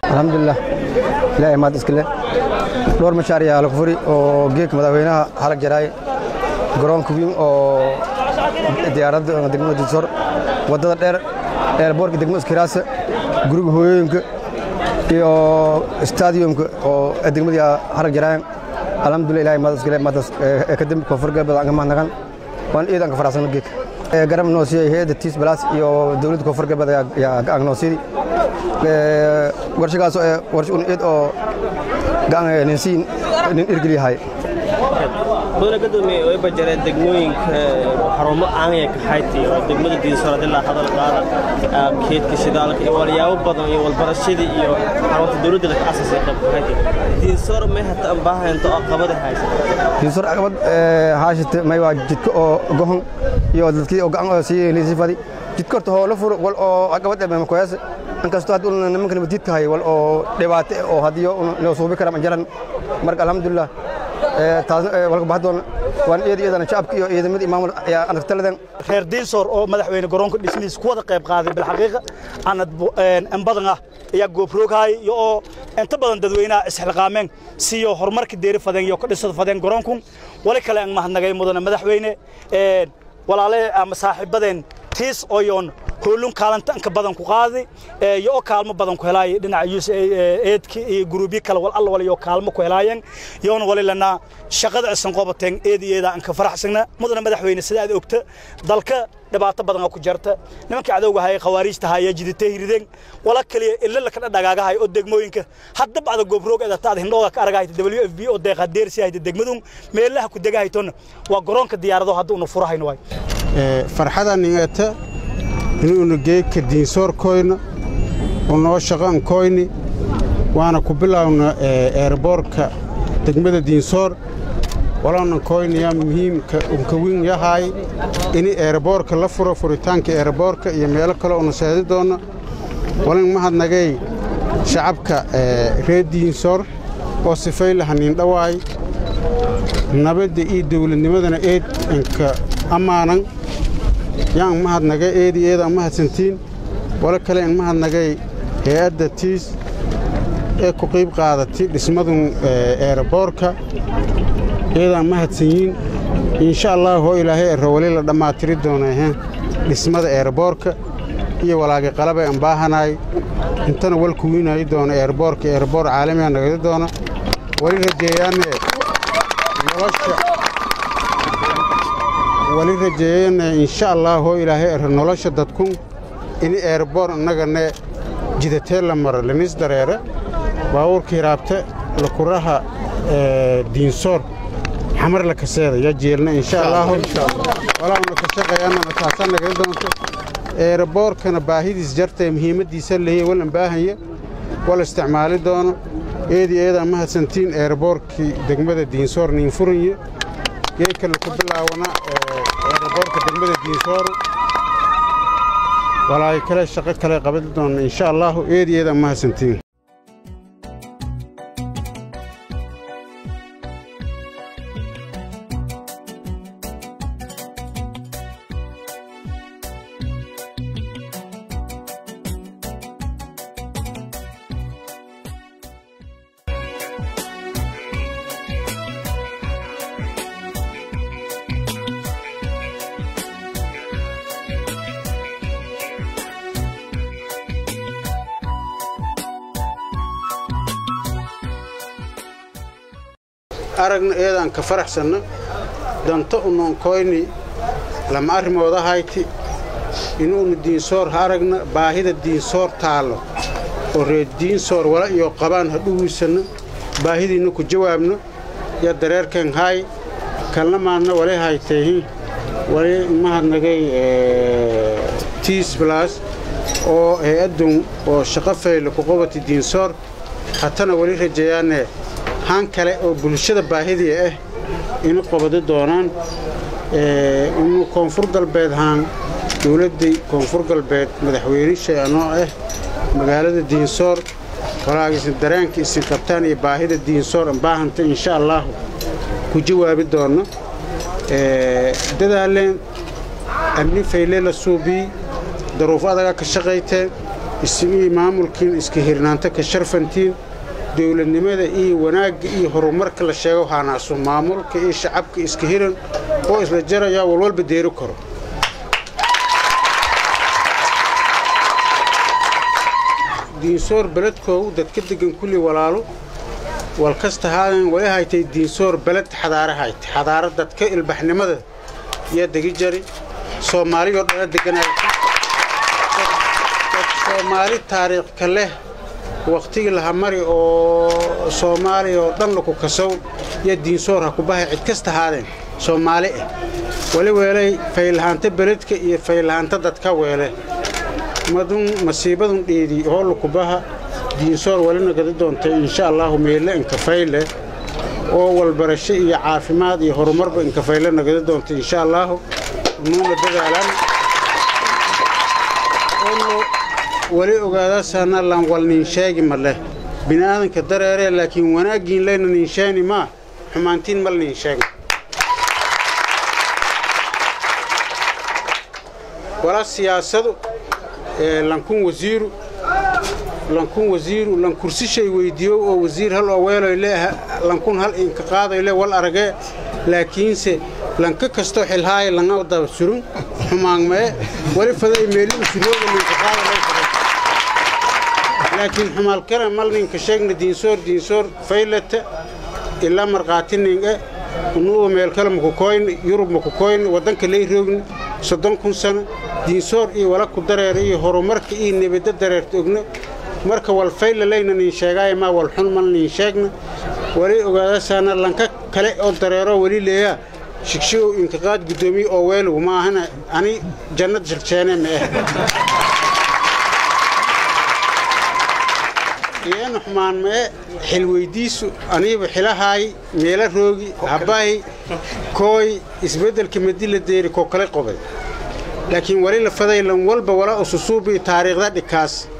alxamdulilah ilaahay maad iskale dhowr mashaariic lagu furi oo geedka madaxweynaha halag jaraay garoonka weyn oo diyaaradda degmada dinsor waddada dheer eerboorka degmada iskiraasa guriga hooyooyinka iyo stadiumka oo degmadii halag jaraayan alxamdulilah ilaahay maad iskale maadaas kadib koonfur galbeed aan ka mahadnaqan waan iid aan ka faraxsano geedka garab noo siiyey hay'adda tiis balaas iyo dowladda koonfur galbeed ayaa gacan noo siiyey warshagaas warsha un iid oo gacan ninsiin nin irgel yahay mudane gadoomiye way bajareen degmooyinka xarumo aanaya kaxayti oo degmada diinsarad ilaa hadal qaada keedka shidaalka iyo walyaabo badan iyo walbarashadii iyo xarunta dowladda la asasay qayb kaxayti diinsor may hata ambaahaynto oo qabada haysa diinsor caqabad haashite may waa jidka oo gohon iyo dadkii oo gacan oo sii liisifadi jidka horta hoo la furo wal oo caqabad ee makoyaas inkastoo hadda una nimanka nabadiidka hay wal oo dhibaato oo hadiyo loo suubi kara majaran marka alxamdulilah walka baxdoon waan eed eedana shacabka iyo ciidamada maamul ayaa anagtaladan reer diinsoor oo madaxweyne garoonka dhismihiisa ku wada qayb qaaday bilxaqiiqa anad in badan ah ayaa goobrooghay iyo oo inta badan dadweynaha isxilqaameen siyo horumarka deeri fadeen iyo ka dhisada fadeen garoonkun wali kale aan mahadnagay mudane madaxweyne walaale ama saaxiibadeen tiis oyoon hoolun kaalanta inka badan ku qaadi iyo oo kaalmo badan ku helaay dhinaca eedka iyo guruubyo kale wal alla waliyo kaalmo ku helaayeen yoona wali lana shaqada isan qobateen eed iyo eeda anka faraxsagna mudane madaxweyne sida aad ogta dalka dhibaato badan ku jarta nimankii cadowga hayay khawaariijta hayay jiditay hirideen wala kaliya illa la kala dhagaagahay oo degmooyinka hadda bacda goobroog ee taad hindhooga ka aragay WFB oo deeqa deersi hay degmadun meelaha ku degahayton waa garoonka diyaarado hadda uu furahayno way ee farxada ningata inuuna geedka diinsoorkoyna unoo shaqankoyni waana ku bilowna eerboorka degmada diinsoor walownan koynayaa muhiimka unka win yahay ini eerboorka la furo furitaanka eerboorka iyo meelo kale una seedi doonna walin mahadnagay shacabka reer diinsoor oo sifay lahaniin dhawaay nabadda iyo dawladnimadana eed inka ammaanan yaan mahadnagay eedi eedaan mahadsantiin walo kale in mahadnagay hay-adda tiis ee ku qiib qaadatay dhismadun eerboorka eedaan mahadsanyiin insha allah hoo ilaahay erowali la dhammaatiri doonaahe dhismada eerboorka iyo walaagi qalabay aan baahanaay intana walku wiinayi doona eerboorka eerboor caalamiga nagadi doona wali rajeeyaane nolosha wali rajeeyana insha allah hoo ilaahay er nolosha dadkun ini eerboor innagane jidatee la maro lanis dareere baabuurka hiraabte lakuraha diinsoor xamar la kaseeda yaa jeelna insha allahu walauna ka shaqeeyaanana taasaa nagala doonto eerboorkana baahidiis jartae muhiimaddiisa leeya walan baahanya wala isticmaali doono eedi eedaa mahadsantiin eerboorkii degmada diinsoor niinfurinya geedka laku bilaawana eerboorka degmada diinsoor walaayo kale shaqo kale qabadi doonna insha allahu eedi eedaa mahadsantiin aragna eedaan ka faraxsanna danto unoonkoyni lama arrimooda hayti inuuna diinsoor ha aragna baahida diinsoor taallo oo reer diinsoor wala iyo qabaan ha dhuwiisanno baahidiinna ku jawaabno ya dareerkan haay kalna maadna wali haytayhi wali mahadnagay tiis balaas oo hay-addun oo shaqo fayle ku qabati diinsoor hatana wali rajeeyaane haan kale oo bulshada baahidii ah ina qabado doonaan inu koonfur galbeed haan dowladdii koonfur galbeed madaxweynisha anoo ah magaalada diinsoor walaagiisin dareenka isin qabtaan iyo baahida diinsoor anbaahanta insha allaahu ku jawaabi doonno dadaaleen amni fayle la suubiyi daruuf adaga ka shaqayteen isimihii maamulkiin iska hirnaanta ka sharfantiin dowladnimada iyo wanaagga iyo horumarka la sheego haanaasu maamulka iyo shacabka iska hiran oo isla jarayaa walwalba deeri karo diinsoor beledkoogu dadka degan kulli walaalo wal kasta haadan wali haytay diinsoor beled xadaare hayta xadaara dadka ilbaxnimada yaa degi jari soomaaliyoo dhala deganayta soomaali taariikhka leh wakhtigii laha mari oo soomaaliya oo dhan laku kasow yaa diinsoor ha ku bahay cid kasta haadeen soomaali ah wali weelay faylahaanta beledka iyo faylahaanta dadka weele madun masiibadun dheedii hoolukubaha diinsoor walina gadi doontay insha allaahu meelle inkafayle oo walbarasho iyo caafimaad iyo horumarba inkafayle nagadi doontay insha allaahu nuuna dadaalan wali ogaadaasana lan wal ninsheegi ma leh bini'aadanka dareeree laakiin wanaaggiin layna ninsheeni maa xumaantiin mal ninsheegna wala siyaasadu lankun wasiiru lankun wasiiru lan kursishay weydiiyo oo wasiir hal oo weeloy leeha lankun hal inka qaaday le wal aragee laakiinse lanka kastoo xilhaaya langa daba surun xumaangmee wali faday meeli usurooga ninka qaada lay faday laakiin xumaalkana mal ninka sheegna diinsoor diinsoor faylata ilaa marqaatininge unuuba meel kale makukoyni yurub makukoyni waddanka lay roogni soddon kun sano diinsoor iyo wala ku dareera iyo horumarka iyo nebadda dareerta ogna marka wal fayla layna nin sheegaayo maa wal xun mal nin sheegna wali ogaadasaana lanka kale oo dareero weli leeyaa shigshigow intiqaad guddoomiye oo weelugu maahana ani jannad shiljeene ma ah iyana xumaan mae xilweydiisu aniiba xilahaay meela roogi habbahi kooy isbeddelka madila deeri koo kale qobay laakiin wali la faday lan walba wala ususuubii taariikhda dhikaas